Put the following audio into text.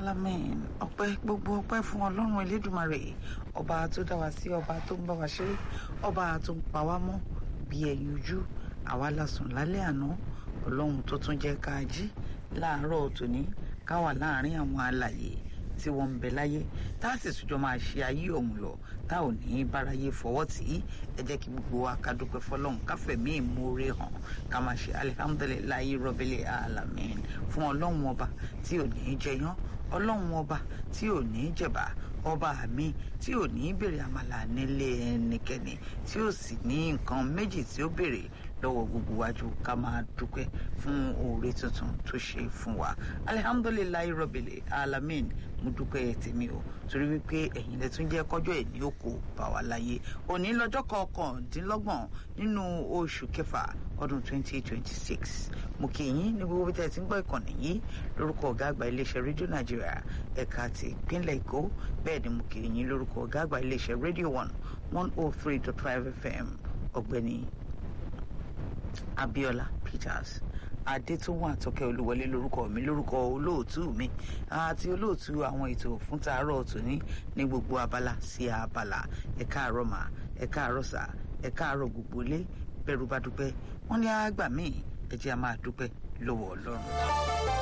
alamin ọpẹ́ gbogbo ọpẹ́ fún Ọlọ́run Elédùmarè ọba tó dá wa sí ọba tó ń bá wa ṣe ọba tó ń pa wá mọ́ bí ẹyin ojú àwa la sùn lálẹ́ àná Ọlọ́run tó tún jẹ́ ká jí láàárọ̀ tòní ká wà láàrin àwọn alàyè tí wọ́n ń bẹ láyé tá a sì tún máa ṣe ayé ọ̀hún lọ tá ò ní báráyé fọwọ́ tì í ẹ jẹ́ kí gbogbo wa ká dúpẹ́ fọlọ́run ká fẹ̀mí ìmoore hàn ká máa ṣe alihamudulilayi rọ́bìlì alamin fún ọlọ́run ọba tí ò ní í jẹyán ọlọ́run ọba tí ò ní í jẹ̀bà ọba mi tí ò ní í béèrè àmàlà nílé ẹnikẹ́ni tí ò sì ní nǹkan méjì tí ó béèrè lọ́wọ́ gbogbo wájú ká máa dúpẹ́ fún oore tuntun tó ṣe fún wa alihamudulilayi rọ́bìlì alamin mo dúpẹ́ tèmi o torí wípé ẹ̀yin lẹ tún jẹ́ kọjọ́ ẹ̀ ní òkú bá wa láyé òní lọ́jọ́ kọkàndínlọ́gbọ̀n nínú oṣù kẹfà ọdún 2026 mo kí yín ní gbogbo bí tẹ́ ẹ ti ń gbọ́ ìkànnì yìí lórúkọ ọ̀gá àgbà iléeṣẹ́ rédíò nàìjíríà ẹ̀ka ti ìpínlẹ̀ èkó bẹ́ẹ̀ ni mo kí yín lórúkọ ọ̀gá àgbà iléeṣẹ́ rédíò one one oh three dot five fm ọ̀gbẹ́ni abiola peters adétúnwò àtọkẹ́ olúwọlé lórúkọ mi lórúkọ olóòtú mi àti olóòtú àwọn ètò fún tàárọ̀ tòní ní gbogbo abala sí abala ẹ káàárọ̀ mà ẹ káàárọ̀ sà ẹ káàárọ̀ gbogbo ilé bẹ̀rù bá dúpẹ́ wọ́n ní àgbà míì ẹ jẹ́ a máa dúpẹ́ lọ́wọ́ ọlọ́run.